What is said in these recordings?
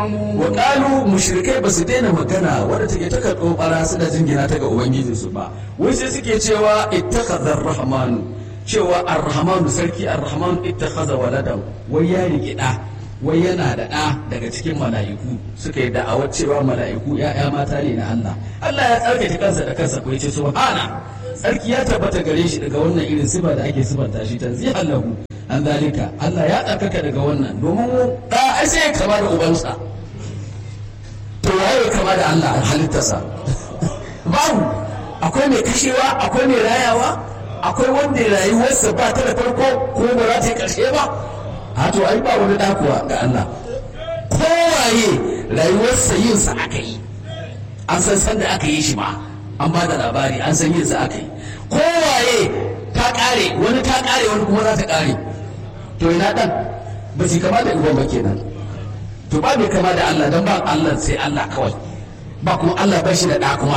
wa qalu mushrikai ba su daina magana wadda take ta karɓo bara suna jingina ta ga ubangijinsu ba wai sai suke cewa ittakhadha ar-rahmanu cewa ar-rahmanu sarki ar-rahmanu ittakhadha waladan wai ya riƙi ɗa wai yana da ɗa daga cikin mala'iku suka yi da'awar cewa mala'iku ya'ya mata ne na Allah Allah ya tsarkake kansa da kansa ko ya ce subhana tsarki ya tabbata gare shi daga wannan irin sifa da ake sifanta shi tanzihan lahu an zalika Allah ya tsarkaka daga wannan domin ɗa ai sai ya kama da ubansa to waye kama da Allah a halittarsa babu akwai mai kashewa akwai mai rayawa akwai wanda rayuwarsa ba ta da farko ko ba za ta yi ƙarshe ba a to ai ba wani dakuwa ga Allah kowaye rayuwarsa yin sa aka yi an san san da aka yi shi ma an ba da labari an san yin sa aka yi kowaye ta kare wani ta kare wani kuma za ta kare to ina dan ba shi kama da uban ba kenan to ba mai kama da Allah dan ba Allah sai Allah kawai ba kuma Allah ba shi da da kuma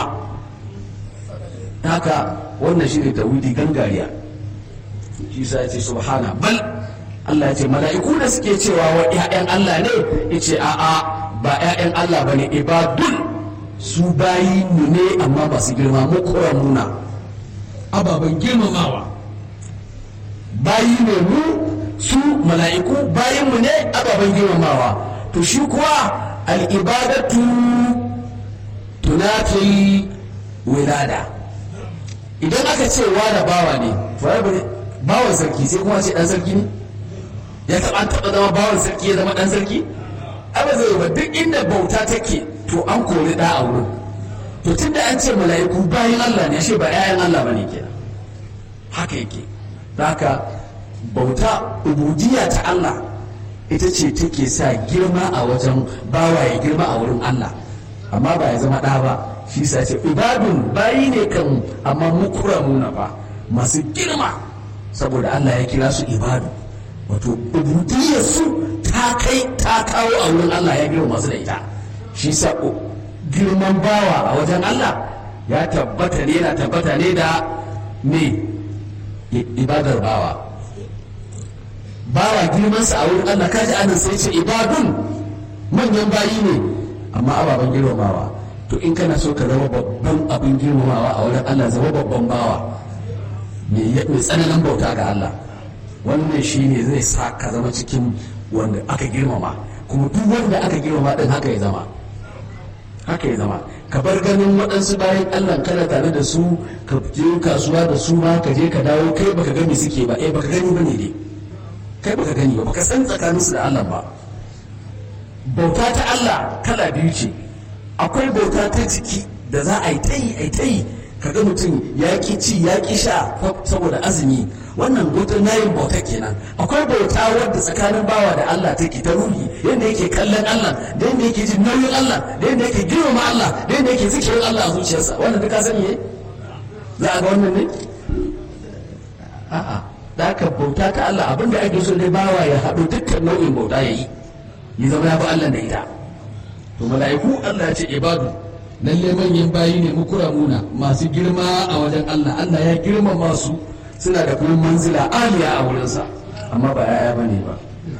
haka wannan shi ne tawhidi gangariya shi sa ya ce subhana bal Allah ya ce mala'iku da suke cewa wa ‘ya'yan Allah ne ya ce a'a ba ‘ya'yan Allah ba ne ibadun su bayi mu ne amma ba su girma mu kora muna ababen girmamawa bayi ne mu su mala'iku bayin mu ne ababen girmamawa to shi kuwa al'ibadatu tunatul wilada idan aka ce wa da bawa ne bawan sarki sai kuma ce dan sarki ne ya taɓa taɓa zama bawan sarki ya zama ɗan sarki ba zai ba duk inda bauta take to an kori ɗa a wurin to tun da an ce mala'iku bayan Allah ne shi ba 'ya'yan Allah ba ne kenan haka yake da haka bauta ubudiyya ta Allah ita ce take sa girma a wajen bawa ya girma a wurin Allah amma ba ya zama ɗa ba shi sa ce ibadun bayi ne kan amma mukramuna ba masu girma saboda Allah ya kira su ibadu wato su ta kai ta kawo a wurin Allah ya girma masu da ita shi sa girman bawa a wajen Allah ya tabbata ne yana tabbata ne da me ibadar bawa bawa girmansa a wurin Allah kaji anan sai ce ibadun manyan bayi ne amma ababen girmamawa to in kana so ka zama babban abin girmamawa a wurin Allah zama babban bawa mai tsananin bauta ga Allah wannan shi ne zai sa ka zama cikin wanda aka girmama kuma duk wanda aka girmama din haka ya zama haka ya zama ka bar ganin waɗansu bayan allah kana tare da su ka je kasuwa da su ma ka je ka dawo kai baka gani suke ba eh baka gani bane dai kai baka gani ba baka san tsakaninsu da allah ba bauta ta allah kala biyu ce akwai bauta ta jiki da za a yi ta yi a yi ta yi kaga mutum ya ki ci ya ki sha saboda azumi wannan bautar nayin bauta kenan akwai bauta wadda tsakanin bawa da Allah take ta ruhi yadda yake kallon Allah da yadda yake jin nauyin Allah da yadda yake girmama Allah da yadda yake zikirin Allah a zuciyarsa wannan duka sani ne za a ga wannan ne a'a da aka bauta ta Allah abinda ake so ne bawa ya haɗu dukkan nau'in bauta ya yi ya zama ya bi Allah da ita to mala'iku Allah ya ce ibadu lalle manyan bayi ne mukuramuna masu girma a wajen Allah Allah ya girmama su suna da kuma manzila aliya a wurinsa amma ba ya'ya bane ba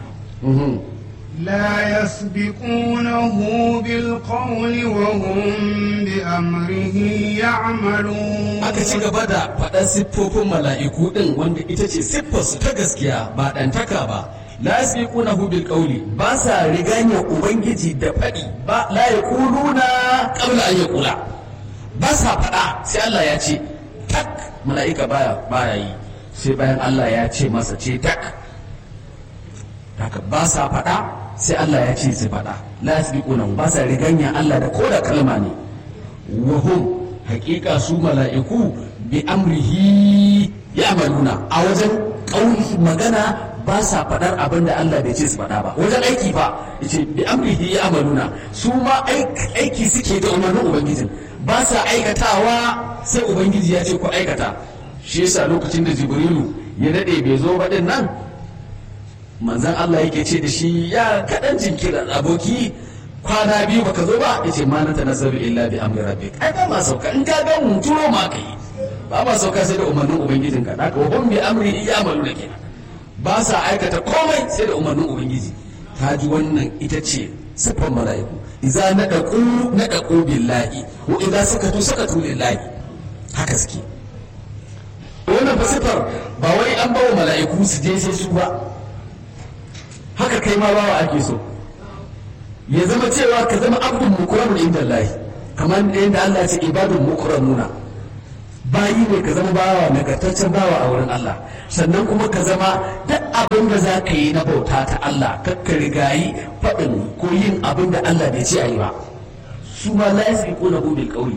لا يسبقونه بالقول وهم بأمره يعملون aka ci gaba da faɗan siffofin mala'iku ɗin wanda ita ce siffarsu ta gaskiya ba ɗantaka ba la yasbiqunahu bil qawli ba sa riganya ubangiji da faɗi ba la yaquluna qabla an yaqula ba sa faɗa sai Allah ya ce tak mala'ika baya baya yi sai bayan Allah ya ce masa ce tak haka ba sa faɗa sai Allah ya ce su faɗa la yasbiqunahu ba sa riganya Allah da koda kalma ne wa hum haƙiƙa su mala'iku bi amrihi ya'maluna a wajen ƙauli magana ba sa faɗar abin da Allah bai ce su faɗa ba wajen aiki ba yace bi amrihi ya amaluna su ma aiki suke da umarnin ubangijin ba sa aikatawa sai ubangiji ya ce ku aikata shi yasa lokacin da jibrilu ya dade bai zo ba din nan manzon Allah yake ce da shi ya kaɗan jinkira aboki kwana biyu baka zo ba yace ma na tanazzalu illa bi amri rabbik ai ba ma sauka in ka ga mu turo ma kai ba ma sauka sai da umarnin ubangijinka da ka wa bi amri ya amaluna kenan ba sa aikata komai sai da umarnin ubangiji ta ji wannan ita ce siffan mala'iku idza nadaqu nadaqu billahi wa idza sakatu sakatu lillahi haka suke wannan fa siffar ba wai an bawa mala'iku su je sai su ba haka kai ma bawa ake so ya zama cewa ka zama abdun mukramun inda Allah kamar yadda Allah ya ce ibadun mukramuna bayi ne ka zama bawa nagartaccen bawa a wurin Allah sannan kuma ka zama duk abin da za ka yi na bauta ta Allah kakka rigayi faɗin ko yin abin da Allah bai ce a yi ba su ma la yasbiqu lahu bil qawli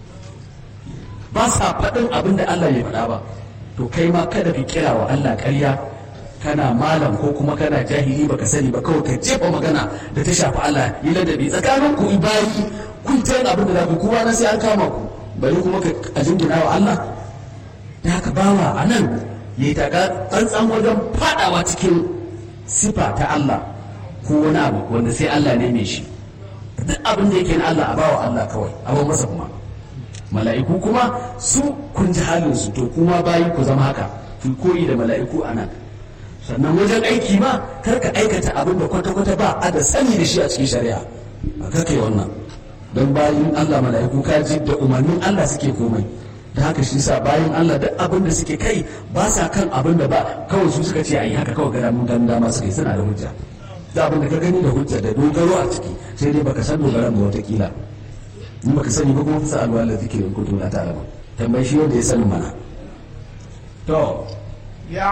ba sa faɗin abin da Allah bai faɗa ba to kai ma kada ka kira wa Allah ƙarya kana malam ko kuma kana jahili baka sani ba kawai ka jefa magana da ta shafi Allah yi ladabi tsakanin ku bayi kun ta abin da za ku kowa na sai an kama ku bari kuma ka a jingina wa Allah da haka bawa a nan ya yi taka tsantsan wajen fadawa cikin sifa ta Allah ko wani abu wanda sai Allah ne mai shi duk abin da yake na Allah a bawa Allah kawai abin masa kuma mala'iku kuma su kun ji halin su to kuma bayi ku zama haka ku koyi da mala'iku a nan sannan wajen aiki ma kar ka aikata abin da kwata-kwata ba a da sani da shi a cikin shari'a a kai wannan don bayan Allah mala'iku kaji da umarnin Allah suke komai da haka shi sa bayan Allah duk abin da suke kai ba sa kan abin da ba kawai su suka ce a yi haka kawai gada mun dan dama suka yi suna da hujja da abin da ka gani da hujja da dogaro a ciki sai dai baka san dogaran ba watakila in baka sani ba kuma fasa alwala zikirin kuntum la ta'lamu tambayi shi wanda ya sani mana to